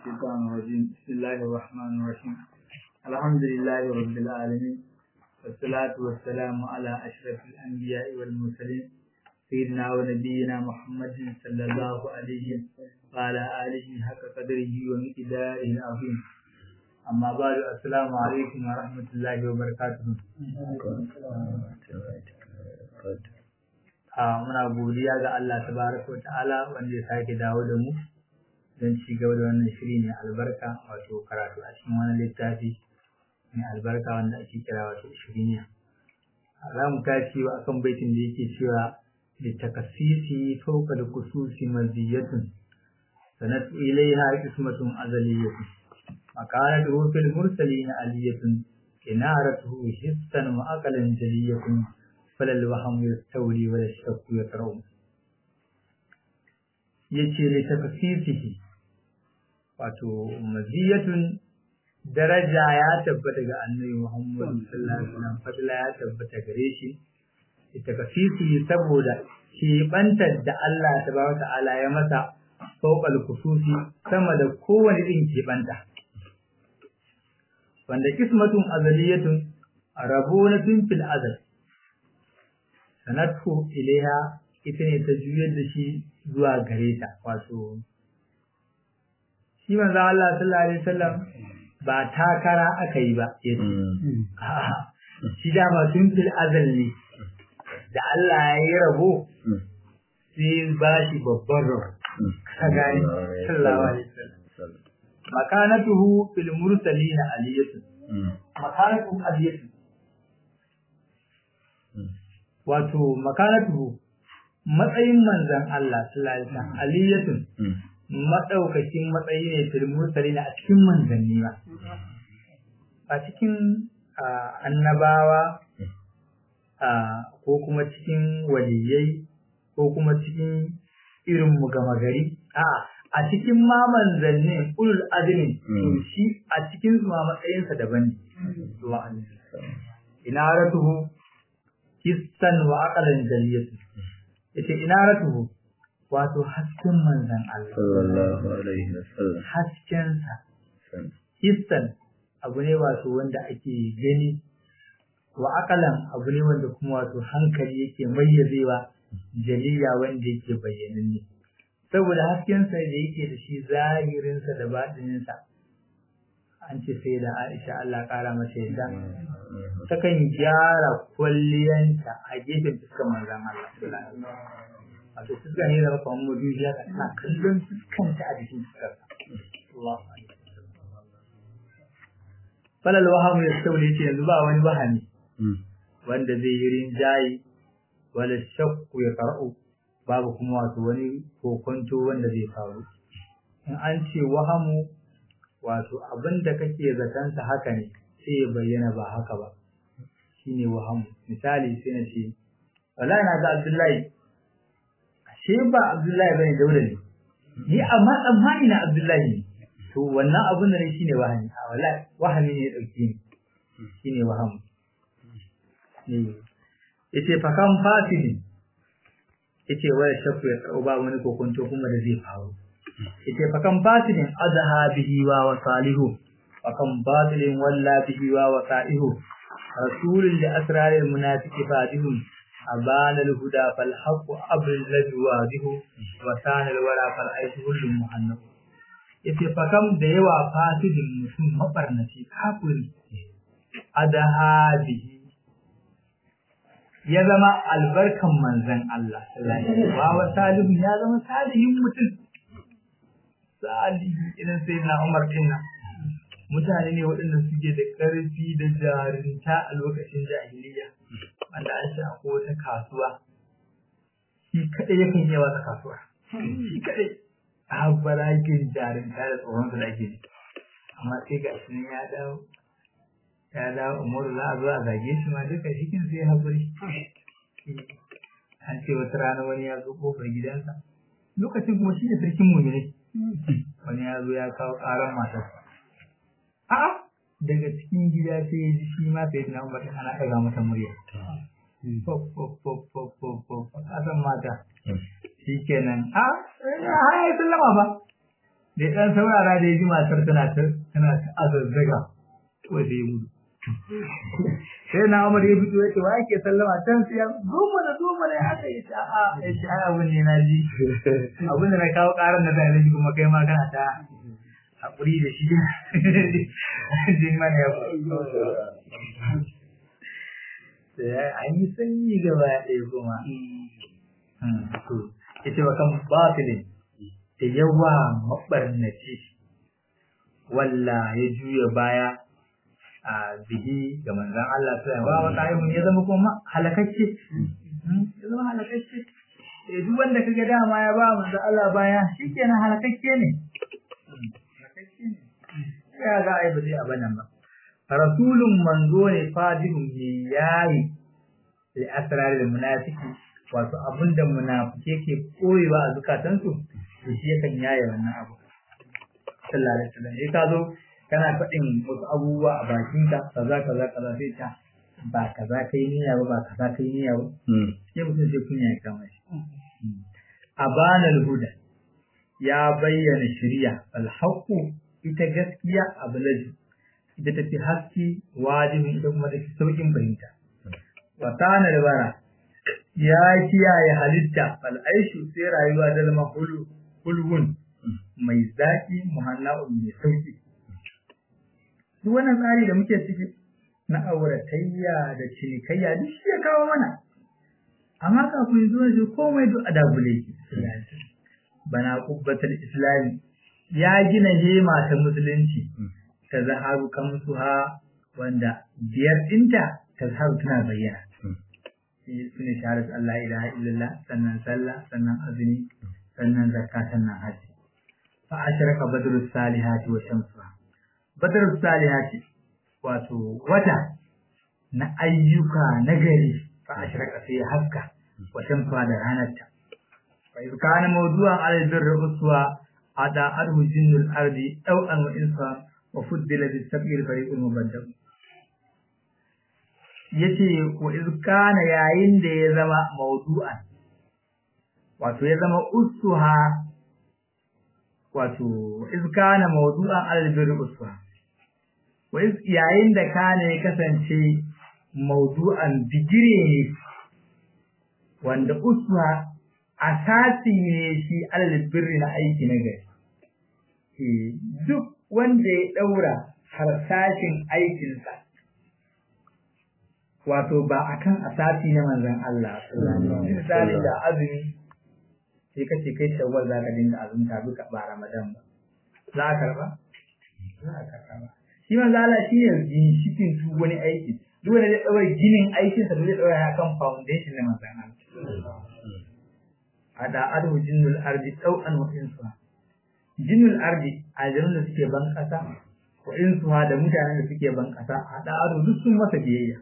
الشيطان الرجيم بسم الله الرحمن الرحيم الحمد لله رب العالمين والصلاة والسلام على أشرف الأنبياء والمرسلين سيدنا ونبينا محمد صلى الله عليه وعلى آله حق قدره ومقداره العظيم أما بعد السلام عليكم ورحمة الله وبركاته a muna godiya ga Allah tabaraka wa ta'ala wanda ya sake dawo da mu don ci gaba da wannan shiri mai albarka wato karatu a cikin wani littafi mai albarka wanda ake kira wato shiriniya za mu tashi wa akan baitin da yake cewa da takasisi fauka da kususi maziyatun sanat ilaiha ismatun azaliyatun makarat rufil mursalin aliyatun inaratuhu hissan wa aqalan jaliyatun falal waham yastawli wa yashakku yatrau yace li takasisihi wato maziyatun daraja ya tabbata ga annabi Muhammad sallallahu alaihi wasallam fadla ya tabbata gare shi ita kasisi saboda shi bantar da Allah tabaraka ta'ala ya masa fawqal kususi sama da kowane din ke banta wanda kismatun azaliyatun rabunatun fil azal sanatu ilaiha ita ne ta juyar da shi zuwa gare ta wato shi manzo Allah sallallahu alaihi wasallam ba takara aka yi ba yace shi da ba tun fil azal ne da Allah ya yi rabo sai ba shi babban rabo ka gani sallallahu alaihi wasallam makanatuhu fil mursalin aliyatu makanatuhu aliyatu wato makanatuhu matsayin manzon Allah sallallahu alaihi wasallam aliyatun maɗaukakin matsayi ne fil mursalina a cikin manzanni ba a cikin annabawa ko kuma cikin waliyai ko kuma cikin irin mu gama gari a a cikin ma manzannin ulul azmi to shi a cikin su ma matsayinsa daban ne ina ratuhu hissan wa aqalan jaliyatu yace ina ratuhu wato hasken manzan Allah. Sallallahu Alaihi Wasallam. Haskensa. Hissan abu ne wato wanda ake gani wa akalan abu ne wanda kuma wato hankali yake mayyazewa jaliya wanda yake bayyananne. Saboda haskensa da yake da shi zahirinsa da baɗininsa an ce sai da Aisha Allah ƙara mata yadda takan gyara kwalliyanta a gefen fuskar manzan Allah. wato fuska ne da maka wani madubi ya tana kallon fuskanta a jikin fuskar Allah falal wahamu ya saule ce yanzu ba wani wahami wanda zai yi rinjaye wala shakku ya karɓo babu kuma wato wani kokonto wanda zai faru in an ce wahamu wato abin da kake zatansa haka ne sai ya bayyana ba haka ba shine wahamu misali sai na ce wallahi na ga Abdullahi shi ba Abdullahi bane Dauda ne ni amma tsammani na Abdullahi ne to wannan abun da ne shine wahani a wallahi wahani ne dauke ni shine waham ne yace fa kan fasidi yace waya shakku ya tsau ba wani kokonto kuma da zai faru yace fa kan fasidin azha bihi wa wasalihu fa kan batilin walla bihi wa wasaihu rasulul li asraril munafiqi fadihun أبان الهدى فالحق أبر الذي واضح وسان الورى فالعيش كل مهنب yace fa kam da yawa fasidin mutum mabarnaci kafiri adaha bihi ya zama albarkan manzon Allah sallallahu wa salihu ya zama salihin mutum salihi idan sai na Umar dinnan mutane ne waɗanda suke da ƙarfi da jarinta a lokacin jahiliya wanda an shi akwai wata kasuwa shi kaɗai yakan yi wata kasuwa shi kaɗai a barakin jarinta da tsoron su da ake ji amma sai ga shi ya dawo ya dawo umaru za a zo a zage shi ma duka shikin sai haƙuri an ce wata rana wani ya zo kofar gidansa lokacin kuma shi ne sarkin muminai wani ya zo ya kawo ƙaran matarsa a'a daga cikin gida sai ya ji shi ma sai na umar ana ɗaga mata murya kasan mata shi kenan a har ya sallama ba da ɗan saurara da ya ji matar tana ta tana ta azazzaga to sai ya gudu sai na Umar ya fito ya ce wa ake sallama can sai ya zo mana zo mana ya aka yi ta a ya ce ai abin ne na ji abin da na kawo ƙarar na tare da kuma kai ma kana ta haƙuri da shi jin mana ya sai an yi sanyi gaba ɗaya kuma to ita wa kan batilin da yawa maɓarnaci walla ya juya baya a bihi ga manzan Allah sai wa wa qa'imun ya zama kuma halakacce ya zama halakacce eh duk wanda kaga dama ya ba manzan Allah baya shikenan halakacce ne halakacce ne ya ga ai ba zai abanan ba rasulun manzo ne fadihun ne yayi da asrar da munafiki wato abinda munafike ke koyewa a zukatansu to shi yakan yaye wannan abu sallallahu alaihi wasallam sai ka zo kana faɗin wasu abubuwa a bakinka kaza kaza kaza sai ta ba kaza kai niyya ba ba kaza kai niyya ba sai mutum sai kunya ya kama shi abana huda ya bayyana shari'a alhaqu ita gaskiya ablaju ita tafi haske wajibin ita kuma tafi saukin fahimta wa kana bara ya kiyaye halitta al'aishu sai rayuwa da zama hulhun mai zaki muhanna'un mai sauki duk wannan tsari da muke ciki na auratayya da cinikayya duk shi ya kawo mana amma kafin zuwa shi komai duk a dagule ki bana kubbatul islami ya gina hema ta musulunci ta zaharu kamsuha wanda biyar dinta ta zaharu tana bayyana su ne shahadat Allah ilaha illallah sannan sallah sannan azumi sannan zakka sannan hajji fa ashraka badrus salihati wa shamsuha badrus salihati wato wata na ayyuka na gari fa ashraka sai haska wa shamsuha da ranarta fa iz kana mawdu'an al birr uswa ada arhu jinnul ardi aw an wa insa wa fuddila bis sab'il fariqul mubaddal yace wa iz kana yayin da ya zama mawdu'an wato ya zama ussuha wato iz kana mawdu'an al-birr ussuha wa iz yayin da kana ya kasance mawdu'an bigire ne wanda ussuha asasi ne shi al-birr na aiki na gari duk wanda ya daura harsashin aikinsa wato ba akan asasi na manzon Allah misali da azumi sai kace kai shawwal za ka dinga azumta duka ba Ramadan ba za ka karba za ka karba shi manzon Allah shi ne ginshikin duk wani aiki duk wanda zai daura ginin aikinsa da zai daura kan foundation na manzon Allah ada adu jinnul ardi tau'an wa insuha jinnul ardi aljanun da suke ban kasa wa insuha da mutanen da suke ban kasa ada adu duk sun masa biyayya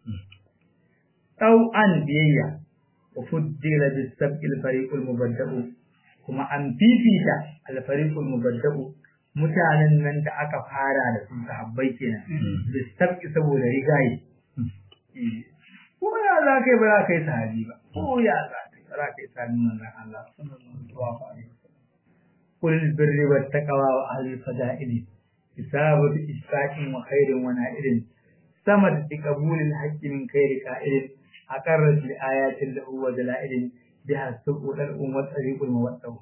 tau'an biyayya wa fuddila bis sab'il fariqul mubadda'u kuma an fifita al fariqul mubadda'u mutanen nan da aka fara da su sahabbai kenan bis sab'i saboda rigayi ko ya za kai ba za ka yi sahabi ba ko ya za za ka yi sami manzan Allah sallallahu alaihi wasallam kul birri wat taqwa wa ahli fada'ili isabatu isfaqin wa khairin wa na'ilin samad bi qabulil haqqi min khairi qa'ilin aqarrat li ayatin lahu wa dalailin biha subu dal ummat tariqul muwaddau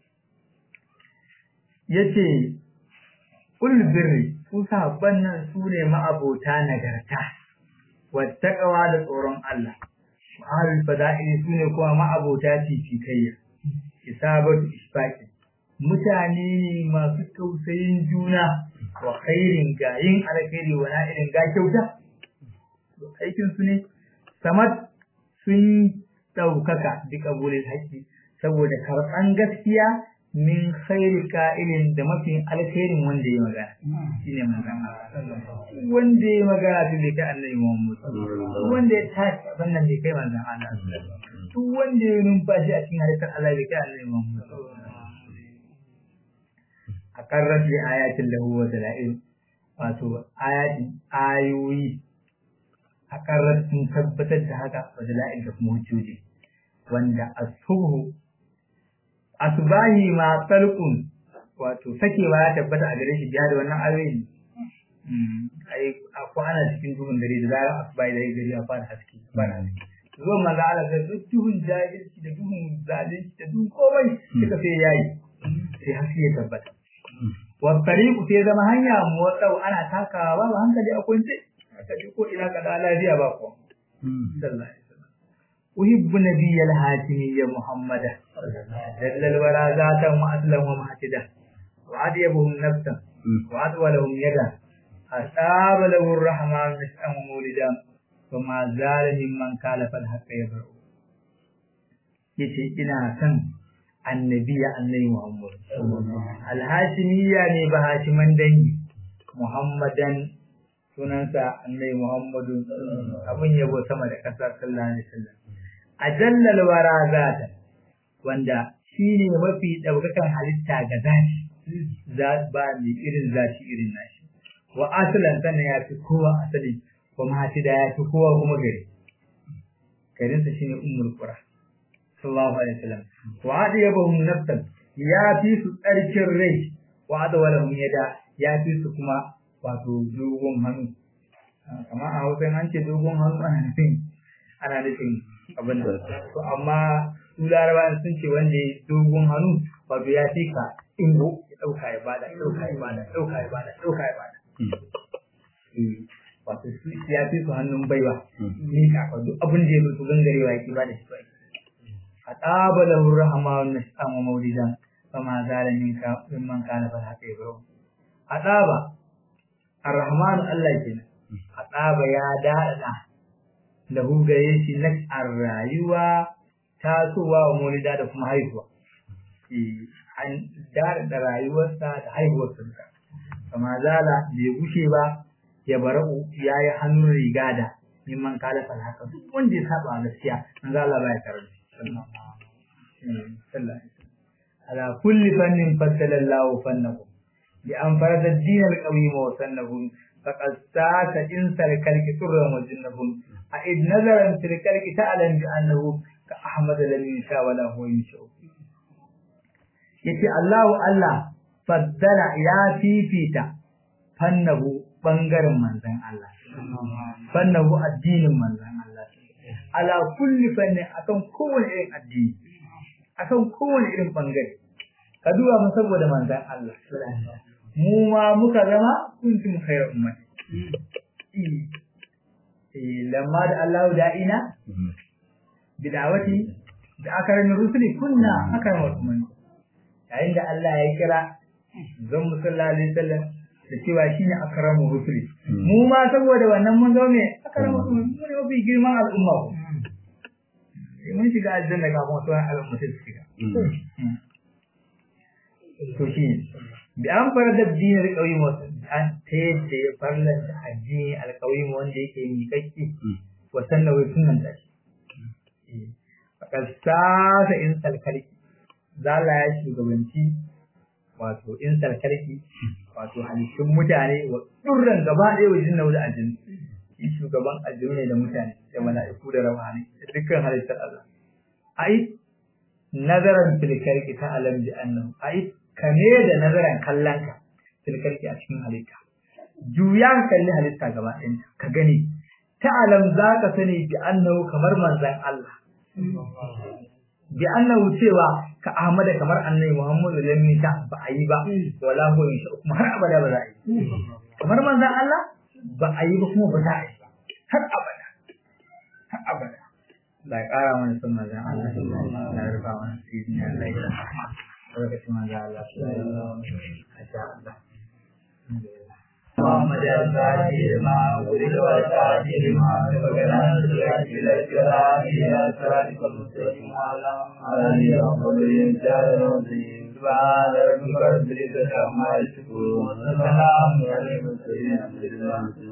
yace kul birri su sahabban nan su ne ma'abota nagarta wa taqwa da tsoron Allah ahlul fada'ili sune kuma ma'abota fifikayya isabatu ishfaqi mutane ne masu tausayin juna wa khairin gayin alkhairi wa na'irin ga kyauta aikin su ne samad sun daukaka bi kabulin haqqi saboda karban gaskiya min khairi ka'ilin da mafi alkhairin wanda ya magana shine magana wanda ya magana tun bai kai annabi Muhammad wanda ya tashi wannan bai kai manzon Allah duk wanda ya numfashi a cikin halittar Allah bai kai annabi Muhammad a karrat li ayatin lahu wa dalail wato ayati ayoyi a karrat sun tabbatar da haka wa dalail da kuma hujjoji wanda asubhu asbahi ma talqun wato sakewa ya tabbata a gare shi biya da wannan ayoyin ai ko ana cikin duhun dare da zarar asuba da gari a fara haske fara haske zo maza Allah sai duk duhun jahilci da duhun zalunci da duhun komai suka sai yayi sai haske ya tabbata wa tariqu sai zama hanya motsau ana takawa babu hankali a kunce aka ji ko ina kada lafiya ba ko sallallahu alaihi wasallam uhibbu nabiyyal hatimiyya muhammada dallal wara zatan wa aslam wa mahtida wa adiyabuhum nafsan wa adwalahum yada asaba lahu arrahman mis'an mulidan وما زال ممن كالف الحق يبرؤ yace ina son annabiya annabi Muhammad alhashimiyya ne ba hashiman dangi Muhammadan sunansa annabi Muhammadu abun yabo sama da ƙasa sallallahu alaihi wasallam ajallal wara zata wanda shine mafi daukakan halitta ga zati za ba ni irin zati irin nashi wa aslan sannan ya fi kowa asali kuma hati da ya fi kowa kuma gari garinsa shine ummul qura sallallahu alaihi wasallam wa hadi yabahum nafsan ya fi su tsarkin rai wa hada walahum yada ya fi su kuma wato dogon hannu amma a hausa an ce dogon hannu ana nufin ana nufin abin da to amma su larabawa sun ce wanda ya dogon hannu wato ya fi ka ingo ya dauka ya bada ya dauka ya bada ya dauka ya bada ya dauka ya bada wato su ya fi su hannun baiwa ni ka duk abin da ya mutu gangarewa yake ba da shi bai a tsaba da rahama wa nash'an wa maulidan kama zala min ka min man kana fa haka yaro a tsaba arrahmanu Allah kenan a tsaba ya dada lahu gare shi nash'ar rayuwa tasowa wa maulida da kuma haihuwa an dada rayuwarsa da haihuwarsa kama zala bai gushe ba ya bara'u ya yi hannun riga da mimman kalafar haka duk wanda ya saba gaskiya an zala ba ya karar ala kulli fannin fassala Allahu fannahu bi an farada din al-qawim wa sannahu faqad sata insal kalki turran wa jinnahum a id nazaran fil kalki ta'lam bi annahu ka ahmad lam yasha wa la huwa yasha yace Allahu Allah faddala ya fifita fannahu bangaren manzan Allah fannahu addinin manzan Allah ala kulli fannin akan kowane irin addini akan kowane irin bangare ka duba mu saboda manzan Allah mu ma muka zama kuntum khayra ummati eh lamma da Allah da'ina bid'awati da akarin rusuli kunna akarin ummati yayin da Allah ya kira zan musalla alaihi wasallam da cewa shine akramu rusuli mu ma saboda wannan mun zo me akramu rusuli mu ne mafi girman al'umma ko mun shiga aljanna kafin wasu al'umma su shiga to shi bi an fara da dinar qayyim an ta yadda ya farlanta addini alqayyim wanda yake miƙaƙƙi wa sannan wai sunan da shi fakal sasa in salkalki zala ya shugabanci wato in sarkarki wato halittun mutane wa durran gaba ɗaya wajen na wuda ajin shi shugaban ajin ne da mutane da mala'iku da rawani da dukkan halittar Allah ai nazaran filkarki ta alam bi annahu ai kame da nazaran kallanka filkarki a cikin halitta juya kalli halitta gaba ɗaya ka gani ta alam za ka sani bi annahu kamar manzan Allah bi annahu cewa ka Ahmada kamar annabi Muhammadu lam yata ba a yi ba wala ko insha kuma har abada ba za a yi kamar manzon Allah ba a yi ba kuma ba za a yi har abada har abada la ƙara mana sun manzon Allah la rufa mana sirri Allah ya rahama lokacin manzon Allah sallallahu alaihi wasallam محمد الفاتح ما ولد والفاتح ما سبقنا سرعة إلى الكلام إلى صراطك المستقيم على آله وصحبه العظيم سبحان ربك رب العزة عما يصفون وسلام على المرسلين الحمد لله